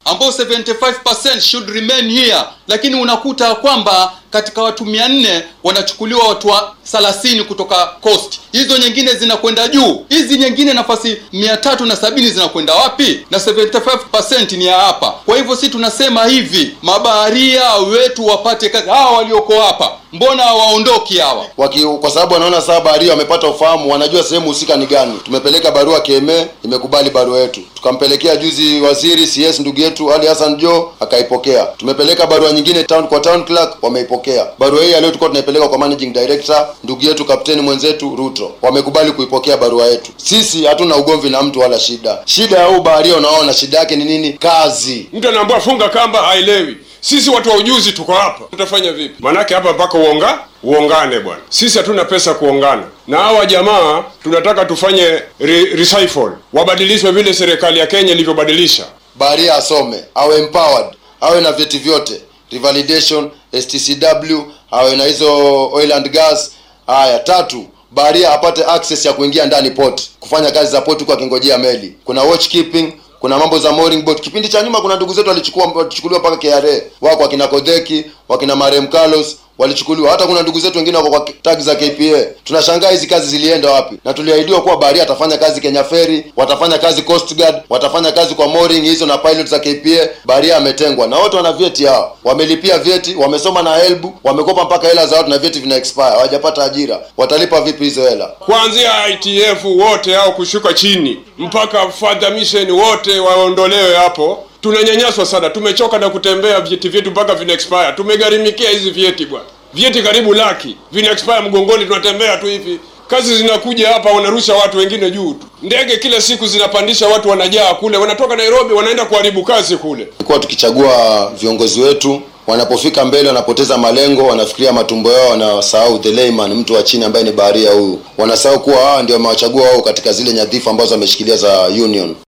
ambao 75% should remain here, lakini unakuta kwamba katika watu mia nne wanachukuliwa watu wa 30 kutoka coast, hizo nyingine zinakwenda juu, hizi nyingine nafasi mia tatu na sabini zinakwenda wapi? Na 75% ni ya hapa. Kwa hivyo si tunasema hivi, mabaharia wetu wapate kazi. Hawa walioko hapa mbona hawaondoki hawa? Waki, kwa sababu wanaona saa baharia wamepata ufahamu, wanajua sehemu husika ni gani. Tumepeleka barua KMA, imekubali barua yetu. Tukampelekea juzi waziri CS ndugu yetu Ali Hassan Jo akaipokea. Tumepeleka barua nyingine town kwa town clerk, wameipokea. Barua hii leo tulikuwa tunaipeleka kwa managing director ndugu yetu kapteni mwenzetu Ruto, wamekubali kuipokea barua yetu. Sisi hatuna ugomvi na mtu wala shida. Shida ya huu baharia, unaona shida yake ni nini? Kazi. Mtu anaambiwa funga kamba, haelewi. Sisi watu wa ujuzi tuko hapa, tutafanya vipi? Manake hapa mpaka uonga uongane bwana. Sisi hatuna pesa kuongana na hawa jamaa, tunataka tufanye re recycle, wabadilishwe vile serikali ya Kenya ilivyobadilisha. Baharia asome, awe empowered, awe na vyeti vyote, revalidation, STCW, awe na hizo oil and gas. Haya, tatu baharia apate access ya kuingia ndani port, kufanya kazi za port huko akingojea meli. Kuna watch keeping, kuna mambo za mooring boat. Kipindi cha nyuma kuna ndugu zetu walichukua walichukuliwa mpaka KRA, wako wakina Kodheki, wakina Marem Carlos walichukuliwa. Hata kuna ndugu zetu wengine wako kwa tag za KPA. Tunashangaa hizi kazi zilienda wapi? Na tuliahidiwa kuwa baharia atafanya kazi Kenya Ferry, watafanya kazi Coast Guard, watafanya kazi kwa mooring hizo na pilot za KPA. Baharia ametengwa na wote wana vyeti hao, wamelipia vyeti, wamesoma na helbu, wamekopa mpaka hela za watu na vyeti vina expire, hawajapata ajira. Watalipa vipi hizo hela? Kuanzia ITF wote hao kushuka chini mpaka Father Mission wote waondolewe hapo. Tunanyanyaswa sana, tumechoka na kutembea, vyeti vyetu mpaka vina expire. Tumegharimikia hizi vyeti bwana, vyeti karibu laki vina expire mgongoni, tunatembea tu hivi. Kazi zinakuja hapa, wanarusha watu wengine juu tu. Ndege kila siku zinapandisha watu, wanajaa kule, wanatoka Nairobi wanaenda kuharibu kazi kule. Tulikuwa tukichagua viongozi wetu wanapofika mbele wanapoteza malengo, wanafikiria matumbo yao, wanasahau the layman, mtu wa chini ambaye ni baharia huyu. Wanasahau kuwa hawa ndio wamewachagua wao katika zile nyadhifa ambazo wameshikilia za union.